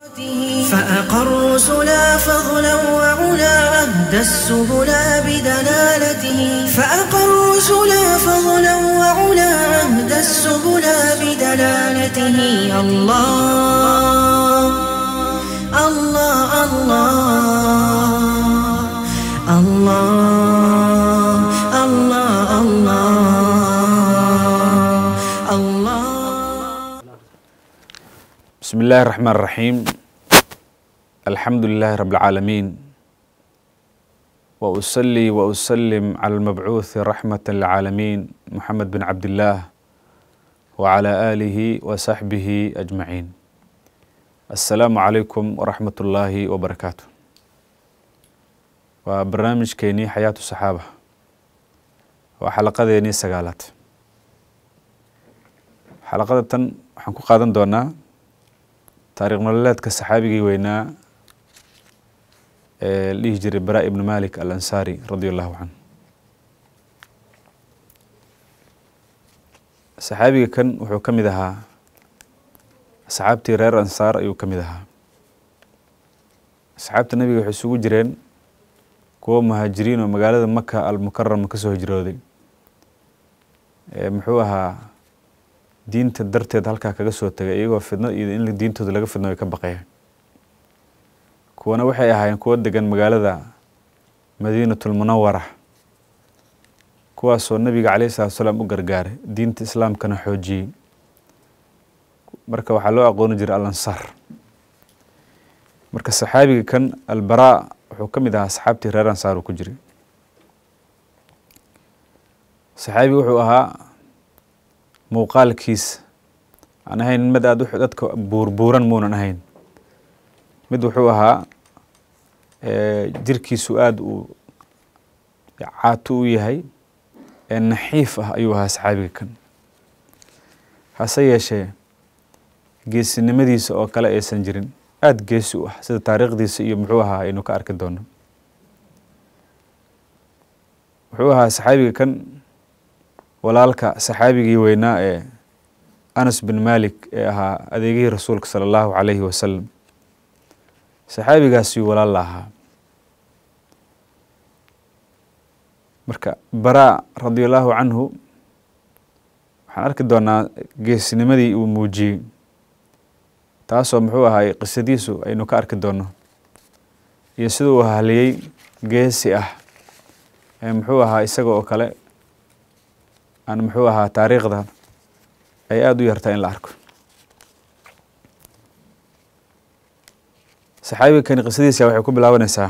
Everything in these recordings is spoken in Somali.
فأقروا سلا فضلا وعلا أهدى السبلا بدلالته فأقروا سلا فضلا وعلا أهدى السبلا بدلالته الله الله الله الله الله الله الله بسم الله الرحمن الرحيم الحمد لله رب العالمين وأصلي وأسلم على المبعوث رحمة للعالمين محمد بن عبد الله وعلى آله وصحبه أجمعين السلام عليكم ورحمة الله وبركاته وبرنامج كيني حياة الصحابة وحلقة ديني سقالات حلقة تن حنكو قادن دونا taariikh nololeedka saxaabigii weynaa ee la dhihi jiray bara ibnu malik al ansaari radi allahu canhu saxaabiga kan wuxuu ka mid ahaa asxaabtii reer ansaar ayuu ka mid ahaa asxaabta nebiga waxay isugu jireen kuwo muhaajiriin oo magaalada maka almukarama ka soo hijrooday muxuu ahaa diinta darteed halkaa kaga soo tegay iyagoo fidno iyo in diintooda laga fidno ay ka baqayaan kuwana waxay ahaayeen kuwo degan magaalada madiinatul munawara kuwaasoo nabiga calayhi salatu salaam u gargaaray diinta islaamkana xoojiyey marka waxaa loo aqooni jiray al ansaar marka saxaabiga kan albaraa wuxuu ka mid ahaa asxaabtii reer ansaar uu ku jiray saxaabiga wuxuu ahaa muuqaalkiisa aan ahayn mid aada dadka buurbuuran muunan ahayn mid wuxuu ahaa jirkiisu aada uu caato u yahay ee naxiif ah ayuu ahaa saxaabiga kan hase yeeshee geesinimadiisa oo kale aysan jirin aada geesi u ah sida taariikhdiisa iyo muxuu ahaa aynu ka arki doono wuxuu ahaa saxaabiga kan walaalka saxaabigii weynaa ee anas bin malik ee ahaa adeegihii rasuulka sala allahu calayhi wasalam saxaabigaasiyuu walaal la ahaa marka baraa radi allahu canhu waxaan arki doonaa geesinimadii uu muujiyey taasoo muxuu ahaay qisadiisu aynu ka arki doono iyo sida uu haliyey geesi ah ee muxuu ahaa isaga oo kale aan muxuu ahaa taariikhda ay aada u yartaa in la arko saxaabiga kani qisadiisa waxay ku bilaabanaysaa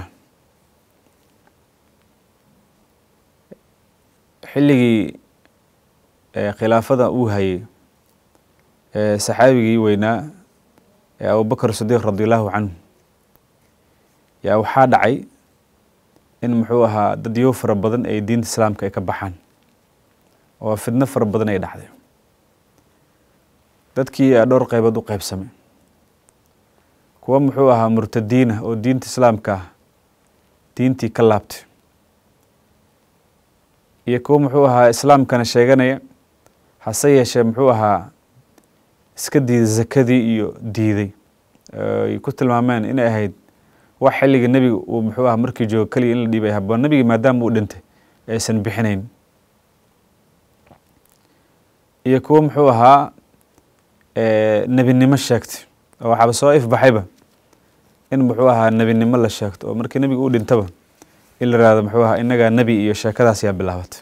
xilligii khilaafada uu hayay ee saxaabigii weynaa ee abubakr sidiiq radi allahu canhu yaa waxaa dhacay in muxuu ahaa dadyo fara badan ay diinta islaamka ay ka baxaan oo fidno fara badan ay dhacday dadkii aa dhowr qaybood u qaybsamay kuwo muxuu ahaa murtadiinah oo diinta islaamka ah diintii ka laabtay iyo kuwo muxuu ahaa islaamkana sheeganaya hase yeeshee muxuu ahaa iska diiday zakadii iyo diiday ay ku tilmaameen inay ahayd wax xilliga nebiga uu muxuu ahaa markii joogo keliya in la dhiibay haboon nebigii maadaama uu dhintay aysan bixinayn iyo kuwo muxuu ahaa nebinimo sheegtay oo waxaaba soo ifbaxayba in muxuu ahaa nebinimo la sheegto oo markii nebiga uu dhintaba in la ihahdo muxuu ahaa inagaa nebi iyo sheekadaas yaa bilaabatay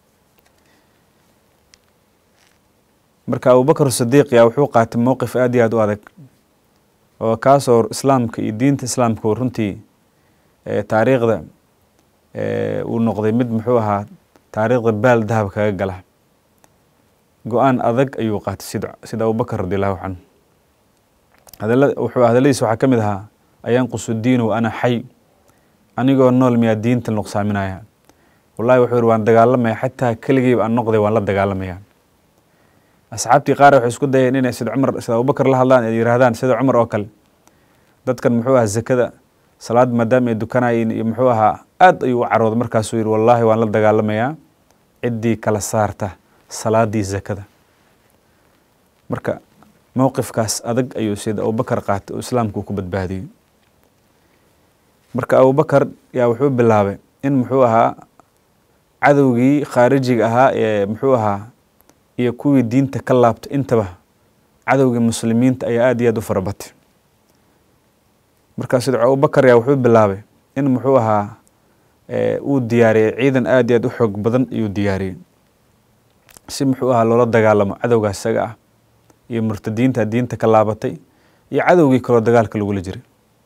marka abubakr sidiiq yaa wuxuu qaatay mowqif aad iyo aad u adag oo kaasoo islaamka iyo diinta islaamka runtii taariikhda uu noqday mid muxuu ahaa taariikhda baal dahab kaga gala go-aan adag ayuu qaatay sid sida abubakr radi allahu canhu hadala wuxuu hadaladiisa waxaa ka mid ahaa ayanqusu diinu ana xay anigoo nool miyaa diinta nuqsaaminaya wallahi wuxuu yihi waan dagaalamaya xataa keligeyba aan noqday waan la dagaalamaya asxaabtii qaar waxay isku dayeen inay sida cumar sida abubakar la hadlaan ay yihaahdaan sida cumar oo kale dadkan muxuu ahaa zakada salaad maadaama ay dukanayeen iyo muxuu ahaa aad ayuu u carooday markaasuu yihi wallaahi waan la dagaalamayaa ciddii kala saarta salaadii zakada marka mowqifkaas adag ayuu sida abubakar qaatay oo islaamka uu ku badbaadiyey marka abubakar yaa wuxuu bilaabay in muxuu ahaa cadowgii khaarijiga ahaa ee muxuu ahaa iyo kuwii diinta ka laabtay intaba cadowgii muslimiinta ayaa aada iyo aada u farabatay markaa sida abubakar yaa wuxuu bilaabay in muxuu ahaa uu diyaariyey ciidan aada iyo aada u xoog badan ayuu diyaariyey si muxuu ahaa loola dagaalamo cadowgaa isaga ah iyo murtadiinta diinta ka laabatay iyo cadowgii kaloo dagaalka lagula jiray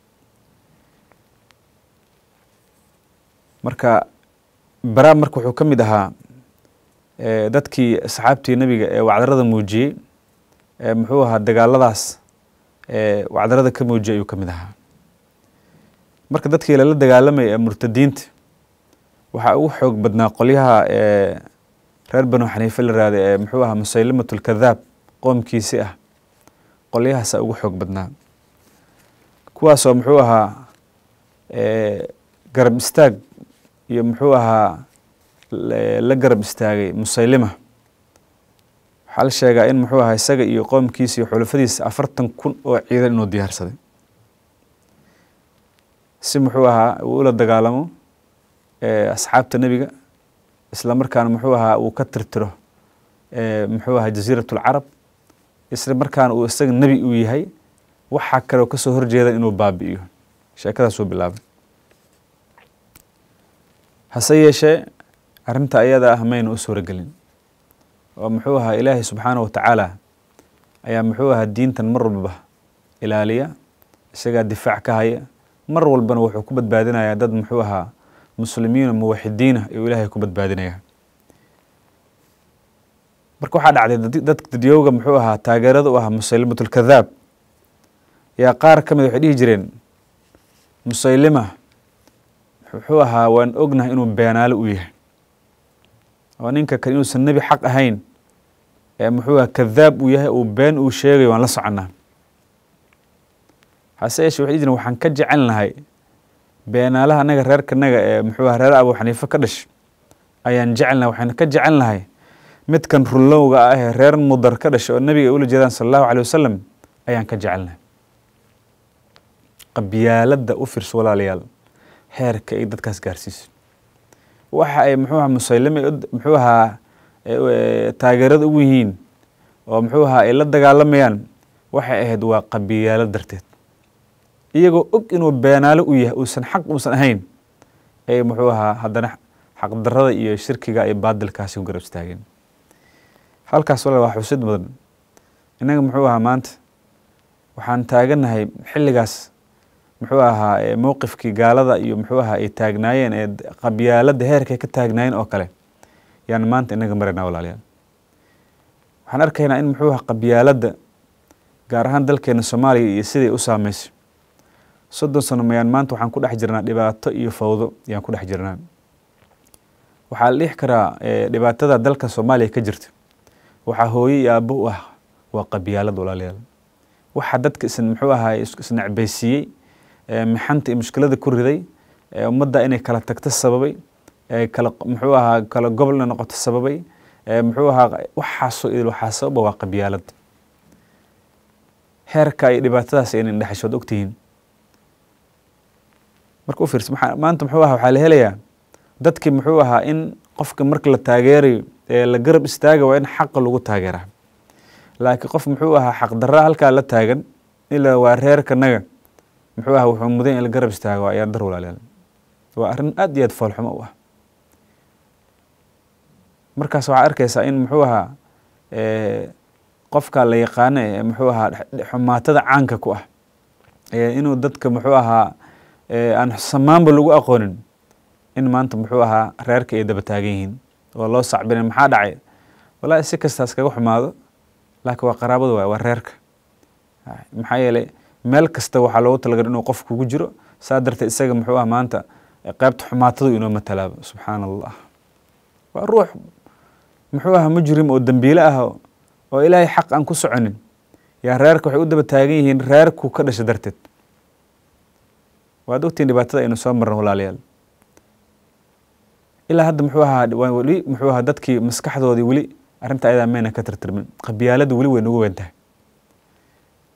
marka bara marka wuxuu ka mid ahaa dadkii asxaabtii nebiga ee wacdarada muujiyey muxuu ahaa dagaaladaas wacdarada ka muujiyay ayuu ka mid ahaa marka dadkii lala dagaalamaya ee murtadiinta waxaa ugu xoog badnaa qolyaha reer banu xaniife la raada ee muxuu ahaa musaylimat lkadaab qoomkiisi ah qolyahaasa ugu xoog badnaa kuwaasoo muxuu ahaa garab istaag iyo muxuu ahaa la garab istaagay musaylima waxaa la sheegaa in muxuu ahaa isaga iyo qoomkiisa iyo xulafadiisa afartan kun oo ciidan inuu diyaarsaday si muxuu ahaa uu ula dagaalamo asxaabta nebiga isla markaana muxuu ahaa uu ka tirtiro muxuu ahaa jasiirat lcarab isla markaana uu isaga nebi uu yahay waxaa kaleo kasoo horjeeda inuu baabi'iyo sheekadaasuu bilaabay hase yeeshee arrinta ayada ah mayna u suuragelin oo muxuu ahaa ilaahay subxaana wa tacaala ayaa muxuu ahaa diintan mar walba ilaaliya isagaa difaac ka haya mar walbana wuxuu ku badbaadinayaa dad muxuu ahaa muslimiina muwaxidiina ayuu ilaahay ku badbaadinaya marka waxaa dhacday dadka dadyowga muxuu ahaa taageerada u ahaa musaylimat lkadaab yaa qaar ka mid waxay dhihi jireen musaylima muxuu ahaa waan ognahay inuu beenaale u yahay oo ninka kale inuusan nebi xaq ahayn ee muxuu ahaa kadaab uu yahay uu been uu sheegayo waan la soconnaa hase yeeshee waxay dhihi jireen waxaan ka jecel nahay beenaalaha anaga reerkanaga ee muxuu aha reer abu xaniife ka dhash ayaan jecelnahay waxaan ka jecel nahay midkan rullowga ah ee reer mudar ka dhashay oo nebiga ay ula jeedaan sala allahu calay wasalam ayaan ka jecelnahay qabyaaladda u fiirso walaalayaal heerka ay dadkaas gaarsiiso waxa ay muxuu ahaa musaylime muxuu ahaa taageerada ugu yihiin oo muxuu ahaa ay la dagaalamayaan waxay ahayd waa qabyaalad darteed iyagoo og inuu beenaale u yahay uusan xaq uusan ahayn ay muxuu ahaa haddana xaqdarrada iyo shirkiga iyo baadilkaasi ku garab istaageen halkaas walaal waa xusid mudan innaga muxuu ahaa maanta waxaan taagannahay xilligaas muxuu ahaa mowqifkii gaalada iyo muxuu ahaa ay taagnaayeen ee qabyaaladda heerkay ka taagnaayeen oo kale yaan maanta inaga maraynaa walaalayaal waxaan arkaynaa in muxuu ahaa qabyaaladda gaar ahaan dalkeena soomaaliya iyo siday u saameysay soddon sano mayaan maanta waxaan ku dhex jirnaa dhibaato iyo fawdo ayaan ku dhex jirnaa waxaa la dhihi karaa dhibaatada dalka soomaaliya ka jirta waxaa hooye iyo aabbo u ah waa qabyaalad walaalayaal waxaa dadka is muxuu ahaa isnecbaysiiyey mixanta iyo mushkilada ku riday ummadda inay kala tagto sababay kala muxuu ahaa kala gobol inay noqoto sababay muxuu ahaa waxaasoo idil waxaa sababa waa qabyaalad heerka ay dhibaatadaas ayna indhexashood ogtihiin marka u fiirsa maxaa maanta muxuu ahaa waxaa la helayaa dadkii muxuu ahaa in qofka marka la taageerayo ee la garab istaaga waa in xaqa lagu taageeraa laakiin qof muxuu ahaa xaqdarra halkaa la taagan ilaa waa reerkanaga muxuu ahaa wuxuu mudan in la garab istaago waa ayaardar walaalayaal waa arrin aad iyo aad foolxumo u ah markaas waxaa arkaysaa in muxuu ahaa qofka la yaqaano ee muxuu ahaa xumaatada caanka ku ah inuu dadka muxuu ahaa aan samaanba lagu aqoonin in maanta muxuu ahaa reerka ay daba taagan yihiin oo loo sacbinay maxaa dhacay wallaahi si kastaas kaga xumaado laakiin waa qaraabada waay waa reerka maxaa yeelay meel kasta waxaa loogu talagalay inuu qof kugu jiro saa darteed isaga muxuu ah maanta qaybta xumaatadu inoo matalaaba subxaana allah waa ruux muxuu aha mujrim oo dembiile ah oo ilaahay xaq aan ku soconin yaa reerka waxay u daba taagan yihiin reerku ka dhasha darteed waad ogtiin dhibaatada aynu soo marno walaalayaal ilaa hadda muxuu ahaa weli muxuu ahaa dadkii maskaxdoodii weli arrinta ayadaa mayna ka tirtirmin qabyaalada weli way nagu weyn tahay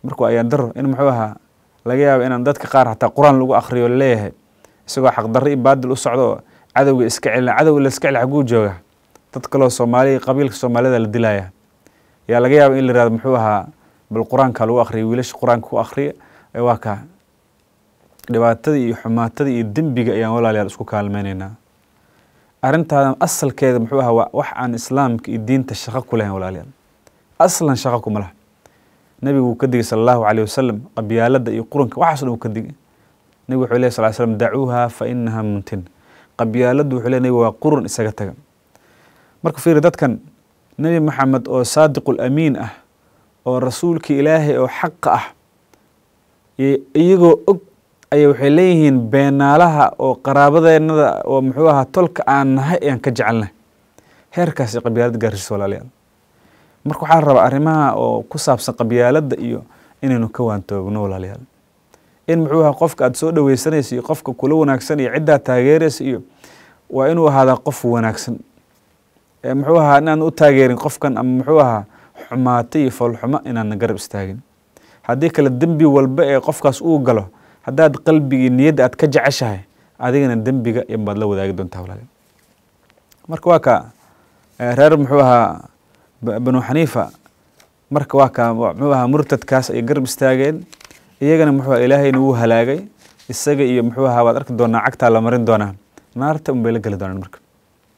markuu ayaan daro in muxuu ahaa laga yaabo inaan dadka qaar xataa qur-aan lagu akriyo laleeyahay isagoo xaqdarro iyo baadil u socdo oo cadowga iska celina cadowga la iska celi xaguu jooga dad kaloo soomaaliya qabiilka soomaalida la dilaya yaa laga yaaba in la yihahdo muxuu ahaa bal qur-aanka lagu akriya wiilasha qur-aanka ku akriya waa kaa dhibaatada iyo xumaatada iyo dembiga ayaan walaalayaal isku kaalmeyneynaa arrintaadan asalkeeda muxuu ahaa waa wax aan islaamka iyo diinta shaqo ku lahayn walaalayaal aslan shaqo kuma laha nebigu wuu ka digay sala allahu calayh wasalam qabyaalada iyo quranka waxaaso dhan wuu ka digay nebigu wuxuu ley sal slam dacuuha fa inaha muntin qabyaaladdu wuxuu ley nebigu waa qurun isaga taga marka fiiri dadkan nebi maxamed oo saadiqul amiin ah oo rasuulkii ilaahay oo xaqa ah iyagoo og ayay waxay leeyihiin beenaalaha oo qaraabadeennada oo muxuu ahaa tolka aan nahay ayaan ka jecelnahay heerkaasi qabyaalad gaarsiisa walaalayaal marka waxaa la rabaa arrimaha oo ku saabsan qabyaaladda iyo inaynu ka waantoogno walaalayaal in muxuu ahaa qofka aada soo dhaweysanaysa iyo qofka kula wanaagsan iyo ciddaa taageeraysa iyo waa inuu ahaadaa qof wanaagsan muxuu ahaa inaan u taageerin qofkan ama muxuu ahaa xumaato iyo foolxumo inaana garab istaagin haddii kale dembi walba ee qofkaas uu galo haddaad qalbigii niyadda aad ka jeceshahay adigana dembiga inbaad la wadaagi doontaa walaal marka waa ka reer muxuu ahaa banu xaniifa marka waa ka muxuu ahaa murtadkaas ay garab istaageen iyagana muxuu ilaahayna wuu halaagay isaga iyo muxuu ahaa waad arki doonaa cagtaa la marin doonaa naarta unbay la geli doonaan marka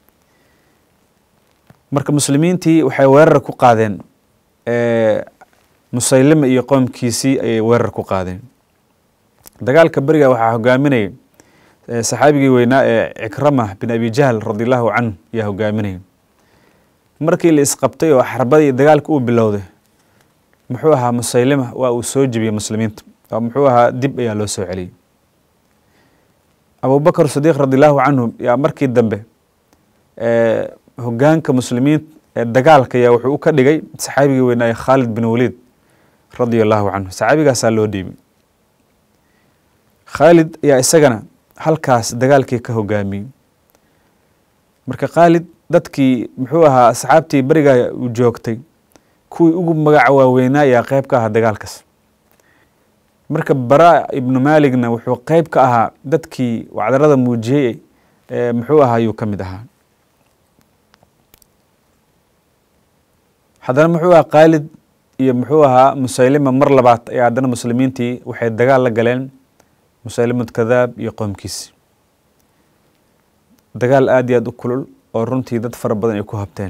marka muslimiintii waxay weerar ku qaadeen musaylima iyo qoomkiisii ayay weerar ku qaadeen dagaalka beriga waxaa hogaaminayay saxaabigii weynaa ee cikrama bin abi jahl radi allahu canhu ayaa hogaaminayay markii la isqabtay oo xarbadii dagaalka uu bilowday muxuu ahaa musaylima waa uu soo jebiyey muslimiinta oo muxuu ahaa dib ayaa loo soo celiyey abubakr sadiiq radi allahu canhu yaa markii dambe hogaanka muslimiin ee dagaalka ayaa wuxuu u ka dhigay saxaabigii weynaaye khaalid bin waliid radia allahu canhu saxaabigaasaa loo dhiibay khaalid ayaa isagana halkaas dagaalkii ka hogaamiyey marka khaalid dadkii muxuu ahaa asxaabtii berigaa u joogtay kuwii ugu magaca waaweynaa ayaa qeyb ka ahaa dagaalkaas marka bara ibnu maaligna wuxuu qeyb ka ahaa dadkii wacdarada muujiyey ee muxuu ahaa ayuu ka mid ahaa haddana muxuu ahaa khaalid iyo muxuu ahaa musaylima mar labaad ayaa haddana muslimiintii waxay dagaal la galeen musaylimad kadaab iyo qoomkiisi dagaal aada iyo aada u kulul oo runtii dad fara badan ay ku habteen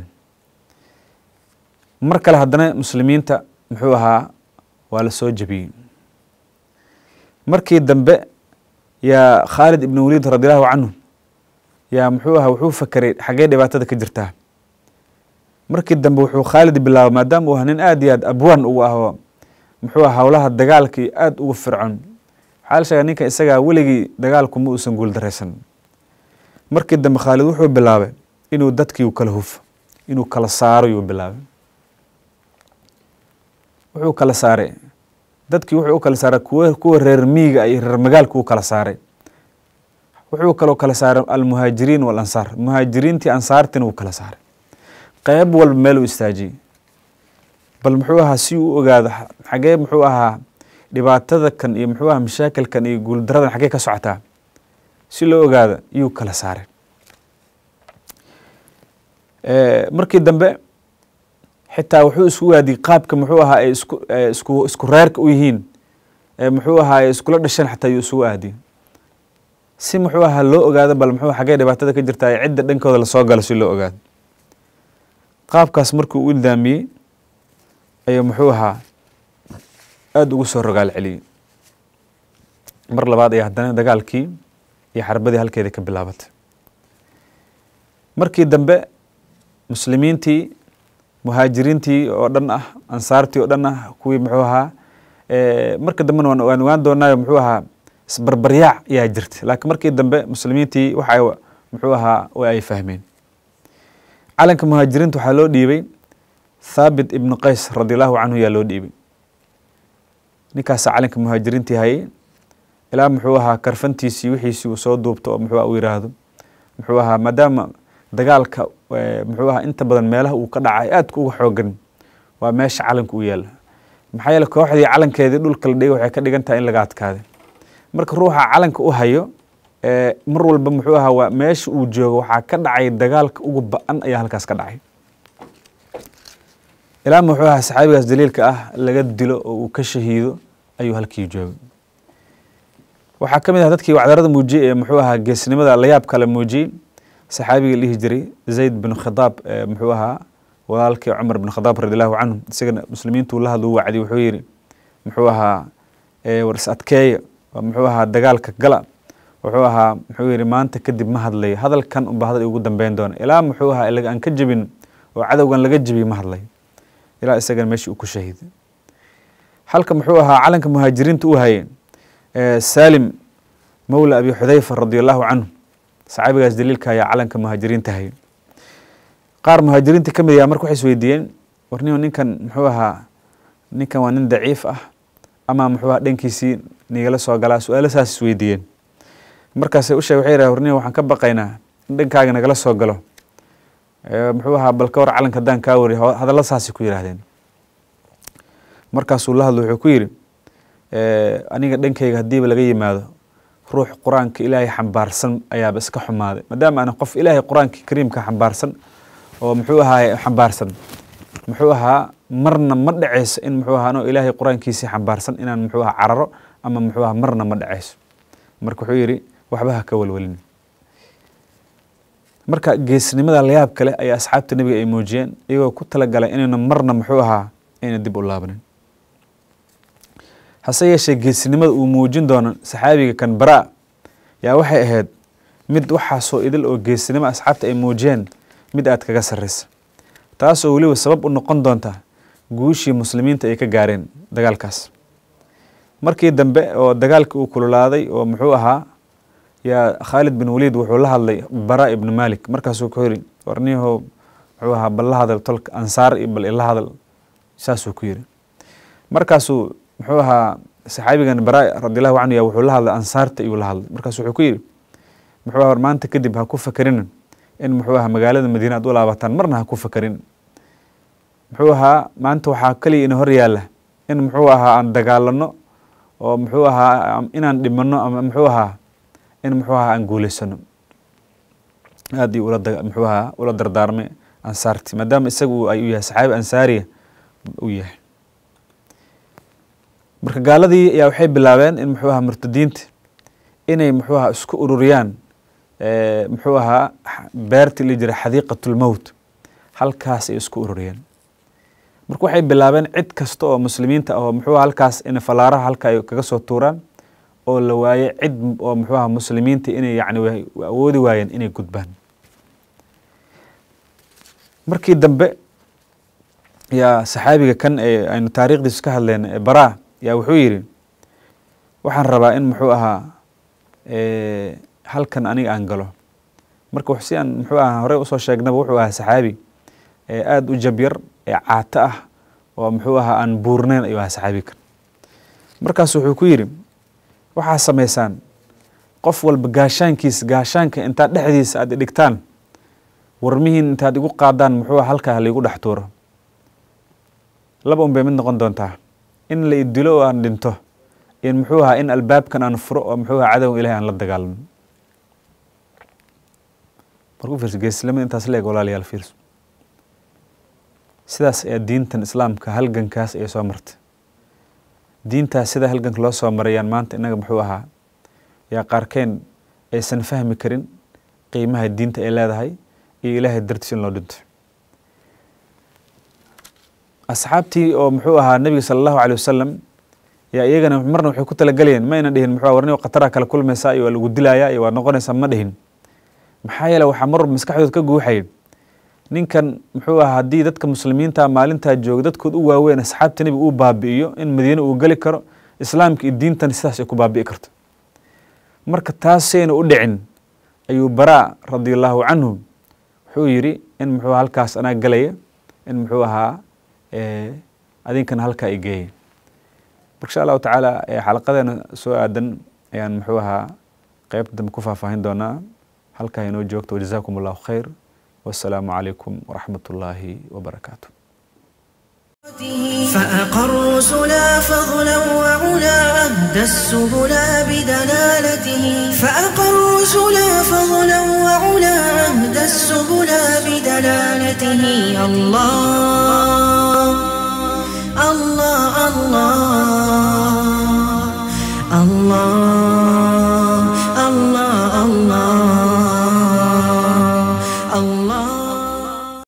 mar kale haddana muslimiinta muxuu ahaa waa la soo jebiyey markii dambe yaa khaalid ibn waliid radi allahu canhu yaa muxuu ahaa wuxuu fakeray xaggee dhibaatada ka jirtaa markii dambe wuxuu khaalid bilaabay maadaama uu ahaa nin aada iyo aad abwaan ugu ahoo muxuu aha howlaha dagaalkii aada ugu fircoon waxaa la sheegaa ninka isagaa weligii dagaalku ma uusan guuldaraysan markii dambe khaalid wuxuu bilaabay inuu dadkii u kala hufo inuu kala saaro yuu bilaabay wuxuu kala saaray dadkii wuxuu u kala saaray kuwa kuwa reer miiga iyo reer magaalku u kala saaray wuxuu kaloo kala saaray almuhaajiriin walansaar muhaajiriintii ansaartiina uu kala saaray qeyb walba meel uu istaajiyey bal muxuu ahaa si uu ogaado xagee muxuu ahaa dhibaatada kan iyo muxuu ahaa mashaakilkan iyo guuldaradan xaggee ka socotaa si loo ogaado iyuu kala saaray markii dambe xitaa wuxuu isku waadiyey qaabka muxuu ahaa ay isku isku isku reerka u yihiin muxuu ahaa ay iskula dhasheen xataa yuu isugu aadiyey si muxuu ahaa loo ogaado bal muxuu xaggee dhibaatada ka jirtaa ee cidda dhankooda lasoo galo si loo ogaado qaabkaas markuu u ildaamiyey ayuu muxuu ahaa aada ugu soo rogaal celiyey mar labaad ayaa haddana dagaalkii iyo xarbadii halkeeda ka bilaabatay markii dambe muslimiintii muhaajiriintii oo dhan ah ansaartii oo dhan ah kuwii muxuu ahaa marka dambena waan waan ogaan doonaayo muxuu ahaa isbarbaryaac ayaa jirta laakiin markii dambe muslimiintii waxa muxuu ahaa way ay fahmeen calanka muhaajiriinta waxaa loo dhiibay thaabit ibnu qays radi allahu canhu yaa loo dhiibay ninkaasaa calanka muhaajiriintii hayay ilaa muxuu ahaa karfantiisii wixiisii uu soo duubto oo muxuu uu yiraahdo muxuu ahaa maadaama dagaalka muxuu ahaa inta badan meelaha uu ka dhacay aadka uga xoogan waa meesha calanka u yaala maxaa yeele kooxdii calankeedii dhulka la dhigay waxay ka dhigan tahay in laga adkaaday marka ruuxa calanka u hayo mar walba muxuu ahaa waa meesha uu joogo waxaa ka dhacay dagaalka ugu ba-an ayaa halkaas ka dhacay ilaa muxuu ahaa saxaabigaas daliilka ah laga dilo oo uu ka shahiido ayuu halkii joogay waxaa ka mid ah dadkii wacdarada muujiyey ee muxuu ahaa geesnimada layaab kale muujiyey saxaabiga la dhihi jiray zayd bin khadaab muxuu ahaa walaalkii cumar bin khadaab radi allahu canhu isagana muslimiintu la hadlu wacdi wuxuu yidhi muxuu ahaa war is adkeeya muxuu ahaa dagaalka gala wuxuu ahaa muxuu yidhi maanta kadib ma hadlayo hadalkan unba hadal ugu dambeyn doona ilaa muxuu ahaa ilaga aan ka jebin oo cadowgan laga jebiy ma hadlayo ilaa isagana meeshii uu ku shahiiday halka muxuu ahaa calanka muhaajiriinta u hayay salim mawla abi xudayfa radi allahu canhu saxaabigaas daliilka ayaa calanka muhaajiriinta hayay qaar muhaajiriinta ka mid ayaa marka waxay isweydiiyeen warnimo ninkan muxuu ahaa ninkan waa nin daciif ah ama muxuu ahaa dhankiisii nigala soo galaa su-aalo saas isweydiiyeen markaasay u sheeg waxay yidhaha warnimo waxaan ka baqaynaa in dhankaaga nagala soo galo muxuu ahaa bal ka war calanka haddaan kaa wariy hadalla saasay ku yidhaahdeen markaasuu la hadlo wuxuu ku yidhi aniga dhankayga haddiiba laga yimaado ruux qur-aanka ilaahay xambaarsan ayaaba iska xumaaday maadaama aan qof ilaahay qur-aanka kariimka xambaarsan oo muxuu ahaa xambaarsan muxuu ahaa marna ma dhaceyso in muxuu ahaa anoo ilaahay qur-aankiisii xambaarsan inaan muxuu ahaa cararo ama muxuu ahaa marna ma dhaceyso marka wuxuu yidhi waxba ha ka walwalin marka geesnimada layaab kale ayaa asxaabta nebiga ay muujiyeen iyagoo ku talagalay inayna marna muxuu ahaa ayna dib u laabanin hase yeeshee geesnimada uu muujin doono saxaabiga kan baraa yaa waxay ahayd mid waxaasoo idil oo geesnimo asxaabta ay muujiyeen mid aad kaga sarraysa taasoo weliba sabab u noqon doonta guushii muslimiinta ay ka gaareen dagaalkaas markii dambe oo dagaalkii uu kululaaday oo muxuu ahaa yaa khaalid bin waliid wuxuu la hadlay bara ibnu malik markaasuu ku yiri warniyahow muxuu ahaa bal la hadal tolka ansaar iyo bal ila hadal saasuu ku yiri markaasuu muxuu ahaa saxaabigan bara radiallahu canhu ya wuxuu la hadlay ansaarta iyuu la hadlay markaasu wuxuu ku yidhi muxuu aha maanta kadib ha ku fakerin in muxuu ahaa magaalada madiina aad u laabataan marna ha ku fakerin muxuu ahaa maanta waxaa keliya ina hor yaalla in muxuu ahaa aan dagaalano oo muxuu ahaa inaan dhimano ama muxuu ahaa in muxuu ahaa aan guuleysano aad ii ula muxuu ahaa ula dardaarmay ansaarti maadaama isagu ay u yahay saxaabi ansaariya u yahay marka gaaladii ayaa waxay bilaabeen in muxuu ahaa murtadiinta inay muxuu ahaa isku ururiyaan muxuu ahaa beertii la jira xadiiqatulmowt halkaas ay isku ururiyeen marka waxay bilaabeen cid kasta oo muslimiinta ah oo muxuu halkaas in falaaraha halka ay kaga soo tuuraan oo la waaye cid oo muxuu ahaa muslimiinta inay yacni awoodi waayeen inay gudbaan markii dambe yaa saxaabiga kan ee aynu taariikhdiisu ka hadleen ee baraa yaa wuxuu yidhi waxaan rabaa in muxuu ahaa halkan aniga aan galo marka si aan muxuu ahaa horey usoo sheegnaba wuxuu ahaa saxaabi ee aada u jabyar ee caato ah oo muxuu ahaa aan buurneyn ayuu ahaa saxaabi kan markaas wuxuu ku yidhi waxaa samaysaan qof walba gaashaankiisa gaashaanka intaad dhexdiisa aad dhigtaan warmihiin intaad igu qaadaan muxuu halkaa laigu dhex tuuro laba un bay mid noqon doontaa in la idilo oo aan dhinto in muxuu ahaa in albaabkan aan furo oo muxuu ahaa cadowga ilahay aan la dagaalano marku fiirso geeslamada intaas leeg walaalayaal fiirso sidaas ayaa diintan islaamka halgankaas ay soo martay diintaas sida halganka loo soo marayaan maanta innaga muxuu ahaa yaa qaarkeen aysan fahmi karin qiimaha diinta ay leedahay iyo ilaahay dartiis in loo dhinto asxaabtii oo muxuu ahaa nebiga sala allahu alay wasalam yaa iyagana marna waxay ku talagalayeen ma ayna dhihin muxuu warni khatara kala kulmaysaa iyo waa lagu dilayaa iyo waa noqonaysaa ma dhihin maxaa yeele waxaa mar walba maskaxdood ka guuxaya ninkan muxuu ahaa haddii dadka muslimiinta maalintaa jooga dadkood u waaweyn asxaabta nebiga uu baabi'iyo in madiine uu geli karo islaamka iyo diintan sidaas ay ku baabi'i karto marka taasayna u dhicin ayuu baraa radi allahu canhu wuxuu yidhi in muxuu halkaas anaa galaya in muxuu ahaa adinkana halkaa i geeyay marka insha allahu tacaala xalaqadeena soo aadan ayaan muxuu ahaa qeybta dambe ku faahfaahin doonaa halkaa inoo joogto wajazaakum allahu khayr wassalaamu calaykum waraxmat ullaahi wabarakaatu فأقر رسلا فضلا وعلا أهدى السبل بدلالته فأقر رسلا فضلا وعلا أهدى السبل بدلالته الله الله الله